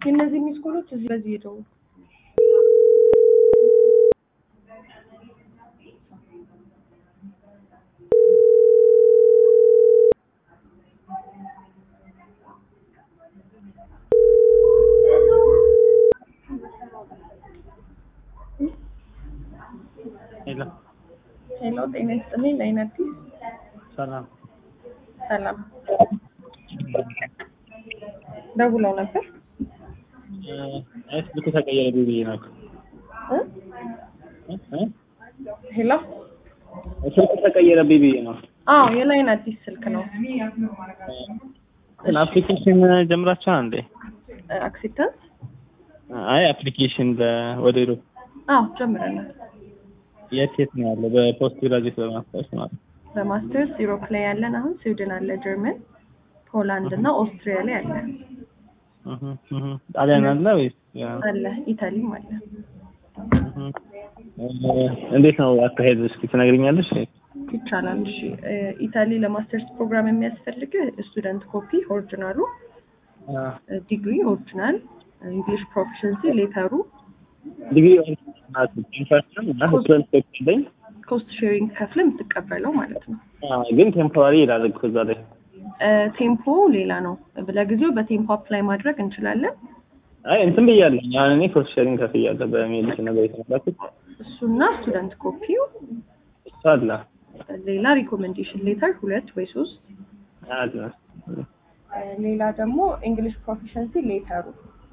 እነዚህ ሚስኮሎች እዚህ በዚህ ሄደው ሄሎ ሄሎ፣ ጤና ይስጥልኝ። ለአይን አዲስ ሰላም። ሰላም ደውለው ነበር አይ ስልኩ ተቀየረብኝ ብዬ ነው። እ? እ? እ? ሄሎ፣ ስልኩ ተቀየረብኝ ብዬ ነው። አዎ የላይን አዲስ ስልክ ነው። ግን አፕሊኬሽን ጀምራችኋል እንዴ? አክሴፕታንስ አይ አፕሊኬሽን ወደ ዩሮፕ አዎ ጀምረናል። የት የት ነው ያለው? በፖስት ግራጁዌት በማስተርስ ማለት ነው። በማስተርስ ዩሮፕ ላይ ያለን አሁን ስዊድን አለ፣ ጀርመን፣ ፖላንድ እና ኦስትሪያ ላይ አለ እህ እህ ጣሊያን አለ ወይስ ያ? አለ ኢታሊም አለ። እህ እ እንዴት ነው አካሄዱ? እስኪ ትነግሪኛለሽ? ይቻላል። እሺ እ ኢታሊ ለማስተርስ ፕሮግራም የሚያስፈልግህ ስቱደንት ኮፒ ኦሪጂናሉ፣ አ ዲግሪ ኦሪጂናል፣ እንግሊሽ ፕሮፊሽንሲ ሌተሩ፣ ዲግሪ ማለት ኢንፈርሽን እና ስቱደንት ኮፒ ኮስት ሼሪንግ ከፍለ የምትቀበለው ማለት ነው። ግን ቴምፖራሪ ይላል እኮ እዛ ላይ። እ ቴምፖ ሌላ ነው። ለጊዜው በቴምፖ አፕላይ ማድረግ እንችላለን። አይ እንትን ብያለሁ። አሁን እኔ ኮስት ሼሪንግ ከፍያለሁ በሜልሽ ነገር የተመላኩት እሱና ስቱደንት ኮፒው፣ እሱ አለ ሌላ ሪኮሜንዴሽን ሌተር ሁለት ወይ ሶስት፣ አለ እ ሌላ ደግሞ እንግሊሽ ፕሮፊሽንሲ ሌተሩ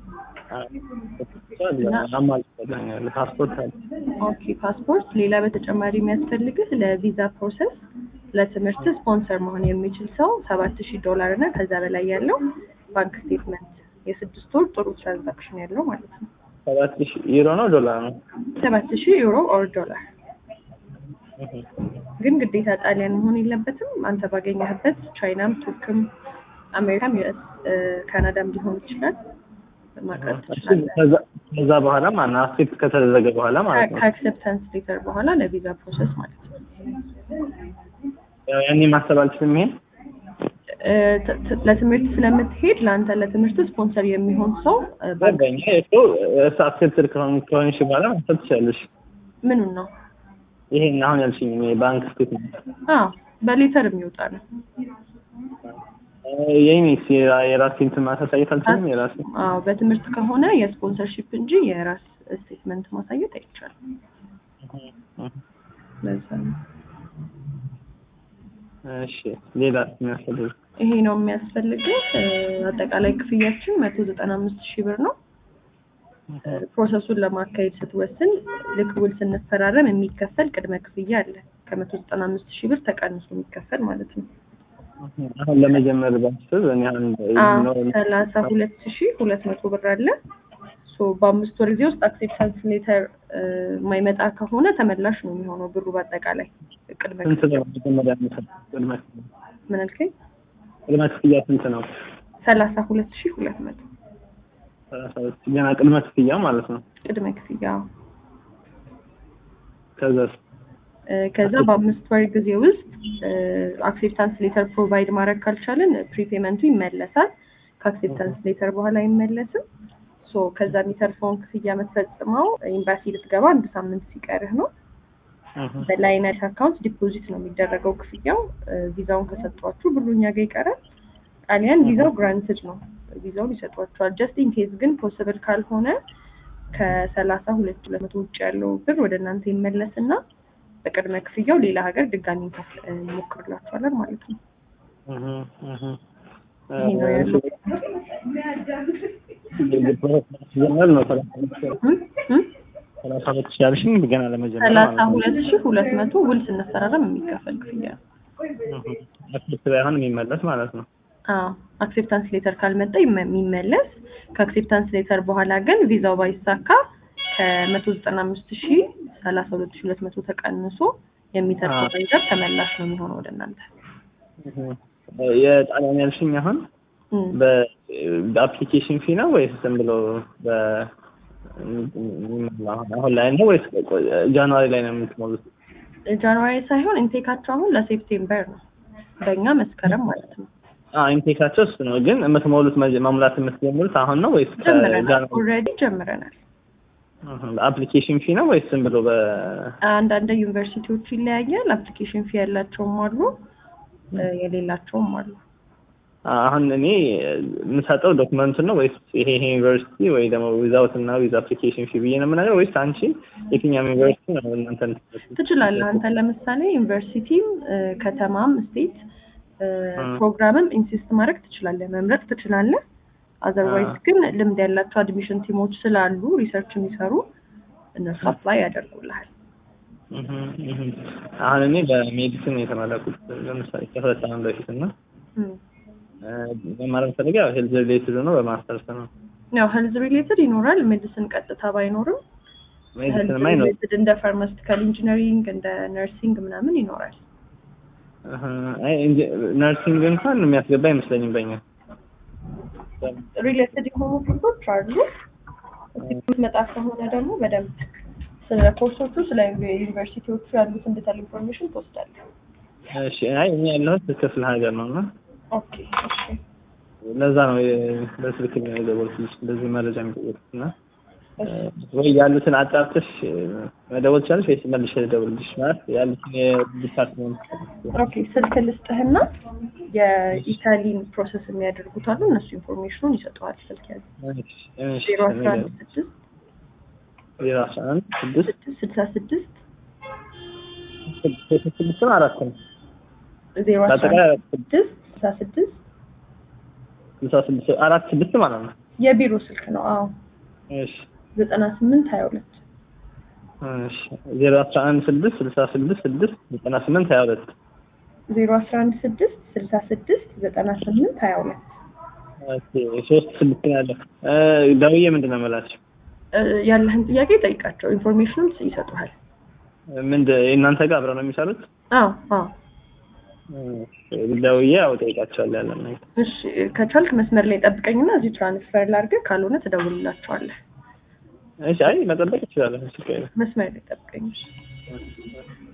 እሱ አለ አማልኛለሁ ፓስፖርት አለ ኦኬ ፓስፖርት። ሌላ በተጨማሪ የሚያስፈልግህ ለቪዛ ፕሮሰስ ለትምህርት ስፖንሰር መሆን የሚችል ሰው ሰባት ሺህ ዶላር እና ከዛ በላይ ያለው ባንክ ስቴትመንት የስድስት ወር ጥሩ ትራንዛክሽን ያለው ማለት ነው። ሰባት ሺህ ዩሮ ነው ዶላር ነው? ሰባት ሺህ ዩሮ ኦር ዶላር ግን ግዴታ ጣሊያን መሆን የለበትም። አንተ ባገኘህበት ቻይናም፣ ቱርክም፣ አሜሪካም፣ ዩኤስ፣ ካናዳም ሊሆን ይችላል ማቅረብ ትችላለህ። ከዛ- ከዛ በኋላ ማነው አክሴፕት ከተደረገ በኋላ ማለት ነው። ከአክሰፕታንስ ሌተር በኋላ ለቪዛ ፕሮሰስ ማለት ነው። ያው ያኔ ማሰብ አልችልም ይሄን እ ት- ት- ለትምህርት ስለምትሄድ ለአንተ ለትምህርት ስፖንሰር የሚሆን ሰው እ ባንክ በኛ እኮ እሱ አክሴፕትድ ከሆንሽ በኋላ ማሰብ ትችላለሽ። ምኑን ነው? ይሄን አሁን ያልሽኝ የባንክ ስቴትመንት አዎ በሌተር የሚወጣ ነው። የኔስ የራሴ እንትን ማሳየት አልችልም። የራሴ አዎ በትምህርት ከሆነ የስፖንሰርሺፕ እንጂ የራስ ስቴትመንት ማሳየት አይቻልም። ለዛ ነው እሺ ሌላ የሚያስፈልግ ይሄ ነው የሚያስፈልግህ። እ አጠቃላይ ክፍያችን መቶ ዘጠና አምስት ሺህ ብር ነው። እ ፕሮሰሱን ለማካሄድ ስትወስን ልክ ውል ስንፈራረም የሚከፈል ቅድመ ክፍያ አለ። ከመቶ ዘጠና አምስት ሺህ ብር ተቀንሶ የሚከፈል ማለት ነው። አሁን ለመጀመር ባስብ እኔ አሁን ሰላሳ ሁለት ሺህ ሁለት መቶ ብር አለ። ሶ በአምስት ወር ጊዜ ውስጥ አክሴፕታንስ ሌተር የማይመጣ ከሆነ ተመላሽ ነው የሚሆነው ብሩ በአጠቃላይ ቅድመ ስንት ክፍያ ነው መጀመሪያ የምሰጠው? ቅድመ ክፍያ ምን አልከኝ? ቅድመ ክፍያ ስንት ነው? ሰላሳ ሁለት ሺህ ሁለት መቶ ሰላሳ ሁለት ሺህ ገና ቅድመ ክፍያ ማለት ነው። ቅድመ ክፍያ ከዛ እ ከዛ በአምስት ወር ጊዜ ውስጥ አክሴፕታንስ ሌተር ፕሮቫይድ ማድረግ ካልቻልን ፕሪፔመንቱ ይመለሳል። ከአክሴፕታንስ ሌተር በኋላ አይመለስም። ሶ ከዛ የሚተርፈውን ክፍያ የምትፈጽመው ኤምባሲ ልትገባ አንድ ሳምንት ሲቀርህ ነው። በላይነት አካውንት ዲፖዚት ነው የሚደረገው ክፍያው። እ ቪዛውን ከሰጧችሁ ብሩ እኛ ጋር ይቀራል። ጣሊያን ቪዛው ግራንትድ ነው፣ ቪዛውን ይሰጧችኋል። ጀስት ኢን ኬዝ ግን ፖስብል ካልሆነ ከሰላሳ ሁለት ሁለት መቶ ውጭ ያለው ብር ወደ እናንተ ይመለስና በቅድመ ክፍያው ሌላ ሀገር ድጋሚ እንከፍል- እንሞክርላችኋለን ማለት ነው። ይሄ ነው ያለው። ጀመር ነው እም? እም? ሰላሳ ሁለት ሺህ ያልሽኝ ገና ለመጀመር ሰላሳ ማለት ነው። ሁለት ሺህ ሁለት መቶ ውል ስንፈራረም የሚከፈል ክፍያ ነው። አክሴፕት ባይሆን የሚመለስ ማለት ነው። አዎ አክሴፕታንስ ሌተር ካልመጣ ይመ- የሚመለስ ከአክሴፕታንስ ሌተር በኋላ ግን ቪዛው ባይሳካ ከመቶ ዘጠና አምስት ሺህ ሰላሳ ሁለት ሺህ ሁለት መቶ ተቀንሶ የሚተርፈው አዎ። ገንዘብ ተመላሽ ነው የሚሆነው ወደ እናንተ። የጣሊያን ያልሽኝ አሁን እም። በ- በአፕሊኬሽን ፊ ነው ወይስ ዝም ብሎ በ አሁን ላይ ነው ወይስ ጃንዋሪ ላይ ነው የምትሞሉት? ጃንዋሪ ሳይሆን ኢንቴካቸው አሁን ለሴፕቴምበር ነው፣ በእኛ መስከረም ማለት ነው። ኢንቴካቸው እሱ ነው። ግን የምትሞሉት መጀ- መሙላት የምትጀምሩት አሁን ነው ወይስ ጀምረናል። ኦልሬዲ ጀምረናል። አፕሊኬሽን ፊ ነው ወይስ ዝም ብሎ በ አንዳንድ ዩኒቨርሲቲዎች ይለያያል። አፕሊኬሽን ፊ ያላቸውም አሉ፣ እ፣ የሌላቸውም አሉ። አሁን እኔ የምሰጠው ዶክመንቱን ነው ወይስ ይሄ ይሄ ዩኒቨርሲቲ ወይ ደግሞ ዊዛውት እና ዊዝ አፕሊኬሽን ፊ ብዬ ነው የምናገር ወይስ አንቺ የትኛውም ዩኒቨርሲቲ ነው እናንተ ትችላለህ። አንተ ለምሳሌ ዩኒቨርሲቲም እ፣ ከተማም ስቴት እ፣ እ። ፕሮግራምም ኢንሲስት ማድረግ ትችላለህ፣ መምረጥ ትችላለህ። አዘርዋይዝ አ። ግን ልምድ ያላቸው አድሚሽን ቲሞች ስላሉ ሪሰርች የሚሰሩ እነሱ አፕላይ ያደርጉልሃል። እህ እህ አሁን እኔ በሜዲሲን ነው የተመረቁት ለምሳሌ ከሁለት ዓመት በፊት እና እም። መማር ፈልገው ያው ሄልዝ ሪሌትድ ነው በማስተርስ ነው ያው ሄልዝ ሪሌትድ ይኖራል። ሜዲሲን ቀጥታ ባይኖርም ሄልዝ ሜዲሲን ማይ ነው ሪሌትድ እንደ ፋርማስቲካል ኢንጂነሪንግ እንደ ነርሲንግ ምናምን ይኖራል። እህ አይ እንጂ- ነርሲንግ እንኳን የሚያስገባ አይመስለኝም በእኛ ሪሌትድ የሆኑ ፊልዶች አሉ። መጣ ከሆነ ደግሞ በደንብ ስለ ኮርሶቹ ስለ ዩኒቨርሲቲዎቹ ያሉትን ዲቴል ኢንፎርሜሽን ትወስዳለህ። እሺ አይ እኛ ያለሁት ክፍለ ሀገር ነው እና ኦኬ እሺ ለዛ ነው የ- በስልክ ነው የደወልኩልሽ እንደዚህ መረጃ የሚጠየቁት እና እሺ። ወይ ያሉትን አጣርተሽ መደወል ትችላለሽ ወይስ መልሼ ልደውልልሽ? ማለት ያሉትን የዲፓርትመንት ኦኬ ስልክ ልስጥህና የኢታሊን ፕሮሰስ የሚያደርጉት አሉ። እነሱ ኢንፎርሜሽኑን ይሰጠዋል። ስልክ ያዝ ዜሮ አስራ አንድ ስድስት ዜሮ አስራ አንድ ስድስት ስድስት ስልሳ ስድስት ስድስት ስድስት ነው አራት ነው ዜሮ አስራ በአጠቃላይ አንድ አራት ስድስት ስድስት ስልሳ ስድስት ስልሳ ስድስት አራት ስድስት ማለት ነው። የቢሮ ስልክ ነው። አዎ እሺ ዘጠና ስምንት ሀያ ሁለት እሺ ዜሮ አስራ አንድ ስድስት ስልሳ ስድስት ስድስት ዘጠና ስምንት ሀያ ሁለት ዜሮ አስራ አንድ ስድስት ስልሳ ስድስት ዘጠና ስምንት ሀያ ሁለት ኦኬ ሶስት ስድስት ነው ያለው። ደውዬ ምንድን ነው የምላቸው? ያለህን ጥያቄ ጠይቃቸው፣ ኢንፎርሜሽኑን ይሰጡሃል። ምንድን የእናንተ ጋር አብረው ነው የሚሰሩት? አዎ አዎ። ደውዬ ያው ጠይቃቸዋለሁ ያለን ነገር። እሺ ከቻልክ መስመር ላይ ጠብቀኝና እዚህ ትራንስፈር ላድርግህ፣ ካልሆነ ትደውልላቸዋለህ። እሺ አይ መጠበቅ እችላለሁ። ችግር የለም። መስመር ላይ ጠብቀኝ። እሺ። እሺ።